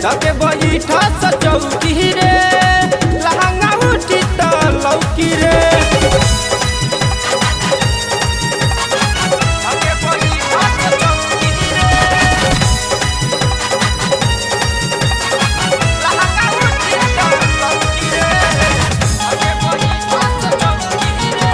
धके बैठा स चौकी रे लहंगा उठी त लौकी रे धके बैठा स चौकी रे लहंगा उठी त लौकी रे धके बैठा स चौकी रे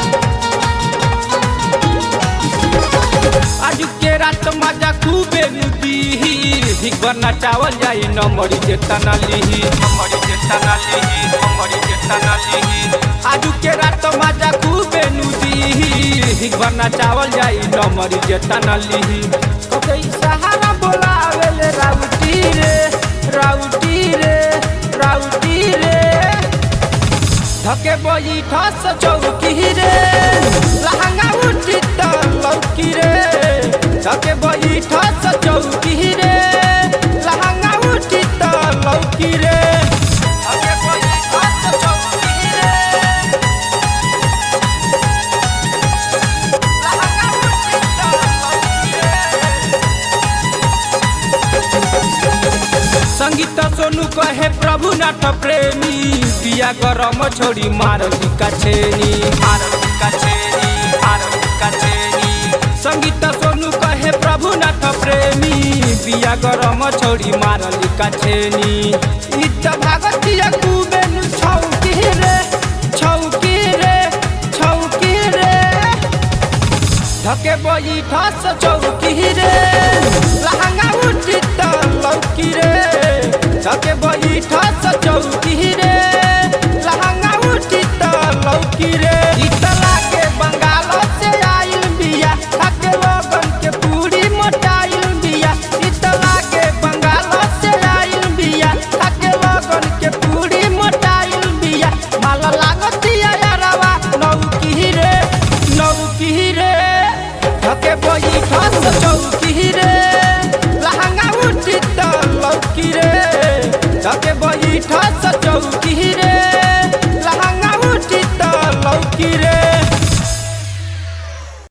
आज के रात मजा खूबे लुटी भिगवर नचावल जाई नमरी के तना लिही नमरी के तना लिही नमरी के तना लिही आज के रात मजा खूबे लुटी भिगवर नचावल जाई नमरी के तना लिही कतई सहारा बोलावे ले राउटी रे राउटी रे राउटी रे धके बैठा स चौकी रे लहंगा उठी त लौकी रे धके बैठा स चौकी रे लहंगा उठी त लौकी रे धके बैठा स चौकी रे लहंगा उठी त लौकी रे संगीत सोनू कहे प्रभु नाथ प्रेमी पिया गरम छोड़ी मारती कछेनी मारती कछेनी मारती कछेनी संगीत सोनू कहे प्रभु नाथ प्रेमी पिया गरम छोड़ी मारली कछेनी इत भागतिया कुबेनु छौकी रे छौकी रे छौकी रे धके बैठा स चौकी रे लहंगा उठी त लौकी रे धके बैठा स चौकी रे लहंगा उठी त लौकी रे इतला के बंगाल से आइल बिया खाके लोगन के पूरी मोटाइल बिया इतला के बंगाल से आइल बिया खाके लोगन के पूरी मोटाइल बिया माल लागतिया यारवा नौकी रे नौकी रे धके बैठा स चौकी रे लहंगा उठी त लौकी रे धके बैठा स चौकी रे लहंगा उठी त लौकी रे